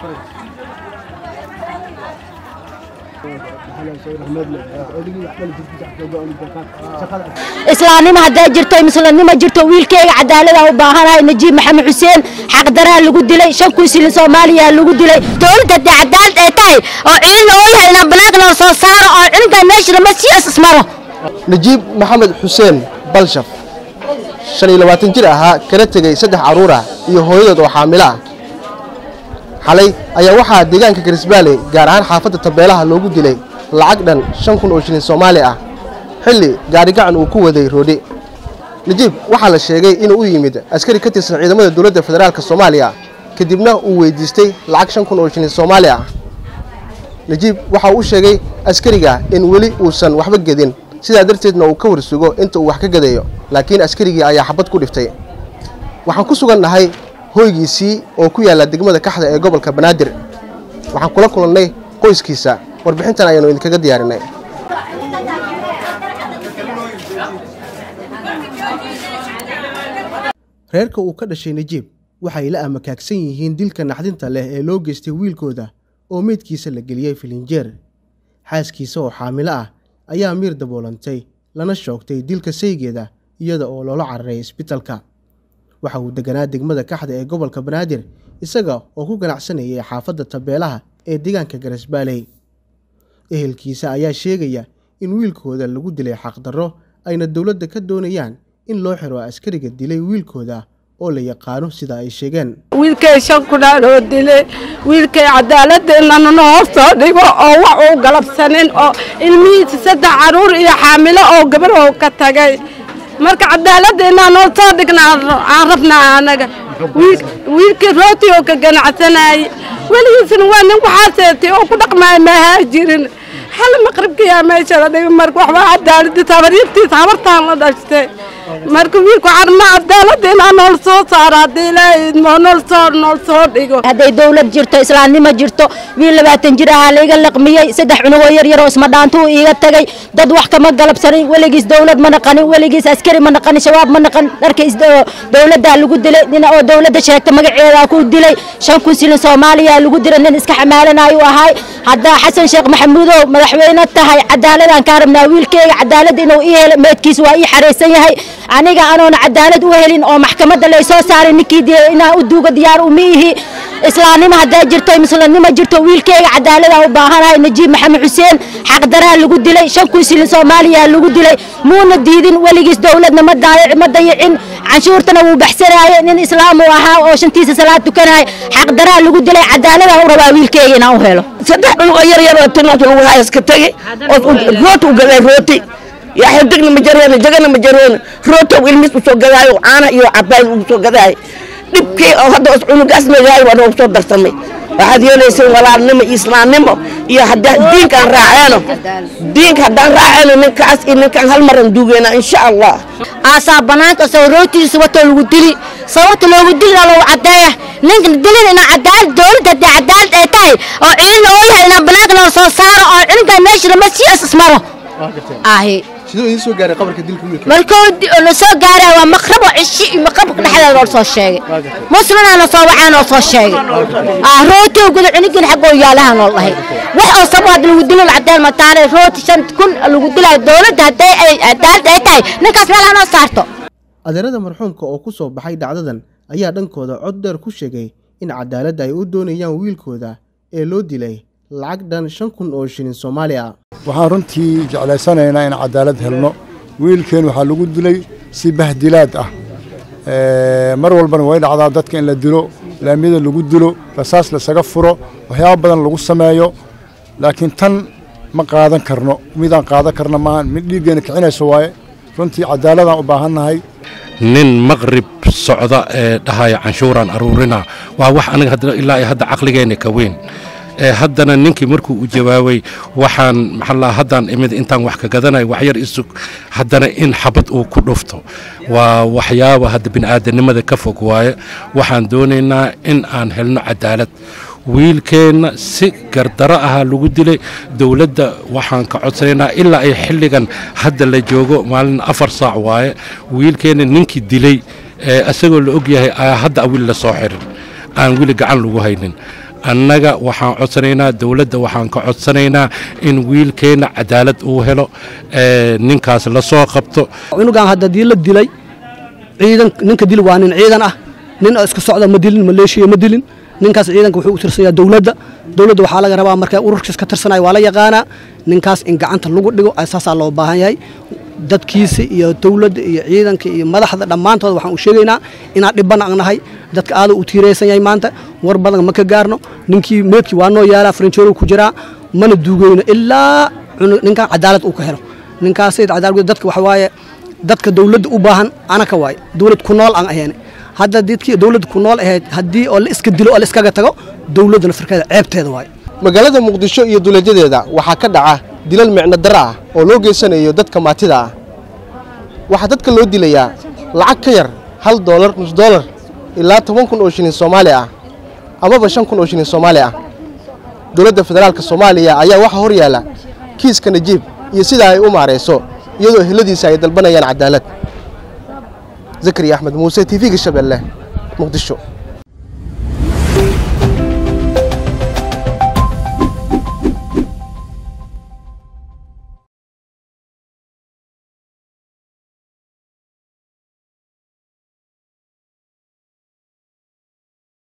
islaamnimo hadday jirto muslimnimo jirto wiilkeyga cadaalada u baahanahay najiib maxamed xuseen xaqdaraha lagu dilay shan kun silin soomaaliya lagu dilay dowladda haddii cadaalad ay tahay oo ciidan oo yahay inaan banaanka noo soo saaro oo ciidankan meesha lama sii asmaro najiib maxamed xuseen balshaf shan iyo labaatan jir ahaa kana tegey saddex carruur ah iyo hooyadood oo xaamilo ah xalay ayaa waxaa deegaanka garisbaale gaar ahaan xaafadda tabeelaha loogu dilay lacag dhan shan kun oo shilin soomaali ah xilli gaarigacan uu ku waday roodhe najiib waxaa la sheegay inuu u yimid askari ka tirsan ciidamada dowladda federaalka soomaaliya kadibna uu weydiistay lacag shan kun oo shilin soomaali ah najiib waxa uu u sheegay askariga in weli uusan waxba gedin sidaa darteedna uu ka warsugo inta uu wax ka gadayo laakiin askarigii ayaa xabad ku dhiftay waxaan ku sugan nahay hoygiisii oo ku yaalla degmada kaxda ee gobolka banaadir waxaan kula kulannay qoyskiisa warbixintan ayaanu idinkaga diyaarinay reerka uu ka dhashay najiib waxay la amakaagsan yihiin dilka naxdinta leh ee loo geystay wiilkooda oo meydkiisa la geliyey filinjeer xaaskiisa oo xaamilo ah ayaa miir daboolantay lana shoogtay dilka saygeeda iyada oo loola cararay isbitalka waxa uu deganaa degmada kaxda ee gobolka banaadir isaga oo ku ganacsanayay xaafadda tabeelaha ee deegaanka garasbaaley ehelkiisa ayaa sheegaya in wiilkooda lagu dilay xaqdarro ayna dowladda ka doonayaan in loo xiro askariga dilay wiilkooda oo la yaqaano sida ay sheegeen wiilkay shan kudhaan oo dilay wiilkay cadaaladeenana hoostoo dhigo oo wax uu galabsanin oo ilmihiisa saddex caruur iyo xaamilo oo gabarhow ka tagay marka cadaaladeenna noo soo dhigna aan rabnaa anaga wiilkii rooti oo ka ganacsanayay weligiisna waa nin waxaaseetay oo ku dhaqmaaya maahaa jirin hal maqribkiyaa meesha la dhigay marka waxbaa cadaaladi tabaryartiisa habartaan la dhashtay marka wiilku carma cadaalada inaa nool soo saaro haddii ilaahay nool soo nool soo dhigo hadday dowlad jirto islaamnimo jirto wiil labaatan jir ahaa laiga laqmiyey saddex cunugoo yar yaroo ismadhaantuu iiga tagay dad wax kama galabsanin weligiis dowlad ma naqanin weligiis askari ma naqanin shabaab ma naqan dharka dowladdaa lagu dilay nin oo dowladda sheegta magaceedaa ku dilay shan kun silin soomaaliya lagu dilay nin iska xamaalanayu ahay haddaa xasan sheekh maxamuudow madaxweyne tahay cadaaladaan kaa rabnaa wiilkeyga cadaalad inuu ii helo meydkiis waa ii xaraysan yahay aniga anoona cadaalad u helin oo maxkamadda laysoo saaray ninkii dee inaan u duuga diyaar uma ihi islaamnimo hadday jirto muslimnimo jirto wiilkeyga cadaalada u baahanahay najiib maxamed xuseen xaqdaraha lagu dilay shan kun silin soomaaliya lagu dilay muuna diidin weligiis dowladna ma dayicin canshuurtana wuu baxsanaaye nin islaam uu ahaa oo shantiisa salaad tukanaya xaqdaraha lagu dilay cadaalada u rabaa wiilkeyga inaan u helo saddex cunugoo yar yar oo tinata lagu hayaska tegey oo rooti u gaday rooti yaa xirdigna ma jaroona jagana ma jaroona rootow ilmiis usoo gadaayo caana iyo cabaay usoo gadaayo dhibkii oo hadda os cunugaas magaayo waa noogu soo darsamay waxaad yeelayseen walaalnimo iyo islaamnimo iyo hadda diinkaan raaceeno diinka haddaan raaceeno ninkaas iyo ninkaan hal maran duugeena insha allah aasaa banaanka soo rootiisa watoo lagu dili sababta loogu dilina lagu cadeeya ninka dilin inaa cadaalad dowladda haddii cadaalad ay tahay oo ciidan oo yahay inaa banaanka noo soo saaro oo ciidankan meesha lama sii asmaro ahi siduu idiin soo gaaray qabarka dilka wiilka markuu la soo gaaray waa maqrabo cishi iyo maqrabka dhexdeeda loo soo sheegay muslimna la soo wacaan oo soo sheegay ah rooti guda cunugin xaqoo yaalaha nool dhahay wax oo sabab had lagu dilo cadeel ma taane rooti shan kun lagu dilayo dowladda hadday ay cadaalad ay tahay ninkaas meel hanoo saarto adeerada marxuumka oo ku soo baxay dhacdadan ayaa dhankooda cod dheer ku sheegay in cadaaladda ay u doonayaan wiilkooda ee loo dilay lacag dhan shan kun oo shilin soomaali ah waxaan runtii jeclaysanaynaa in cadaalad helno wiilkeen waxaa lagu dilay si bahdilaad ah mar walbana way dhacdaa dadka in la dilo laamiyada lagu dilo rasaas lasaga furo waxyaaba badan lagu sameeyo laakiin tan ma qaadan karno midaan qaadan karna maahan mid dhiiggeena kicinayso waaye runtii cadaaladaan u baahannahay nin maqrib socda ee dhahaya canshuuraan aruurina waa wax aniga ilaa iyo hadda caqligeenna ka weyn haddana ninkii markuu u jawaabay waxaan maxaa haddaan imid intaan wax ka gadanayo waxyar isug haddana in xabad uu ku dhufto waa waxyaaba hadda bini'aadanimada ka fog waaye waxaan doonaynaa in aan helno cadaalad wiilkeenna si gardaro ahaa lagu dilay dowladda waxaan ka codsanaynaa ilaa ay xilligan hadda la joogo maalin afar saac waaye wiilkeenna ninkii dilay isagoo la og yahay hadda wiil la soo xirin aan weli gacan lagu haynin annaga waxaan codsanaynaa dowladda waxaan ka codsanaynaa in wiilkeenna cadaalad uu helo ee, ninkaas la soo qabto cunugan hadda dii la dilay ciidan ninka dil waa nin ciidan ah nin oo iska socda ma dilin maleeshiya ma dilin ninkaas ciidanka wuxuu u tirsanyaa dowladda dowladda waxaa laga rabaa markaa ururkiis ka tirsanaya waa la yaqaanaa ninkaas in gacanta lagu dhigo saasaa loo baahan yahay dadkiisa iyo dowladda iyo ciidanka iyo madaxda dhammaantood waxaan u sheegaynaa inaan dhibana ang nahay dadka aaduu u tiiraysan yahay maanta war badan ma ka gaarno ninkii meedkii waa noo yaalaa faranjeerow ku jiraa mana duugeyno ilaa cunu- ninkan cadaalad uu ka helo ninkaas cadaalad dadka waxa waaye dadka dowladda u baahan anaka waaye dowlad ku nool aan ahayn hadda dadkii dowladda ku nool ahayd haddii oo la iska dilo oo la iskaga tago dowladdana firkeeda ceebteeda waaye magaalada muqdisho iyo duleedyadeeda waxaa ka dhaca dilal micno darro ah oo loo geysanayo dadka maatida ah waxaa dadka loo dilayaa lacag ka yar hal doolar nus doolar ilaa toban kun oo shilin soomaali ah amaba shan kun oo shilin soomaali ah dowladda federaalka soomaaliya ayaa waxaa hor yaalla kiiska najiib iyo sidaa ay u maarayso iyadoo eheladiisa ay dalbanayaan cadaalad zakariya axmed muuse t v-ga shabeelle muqdisho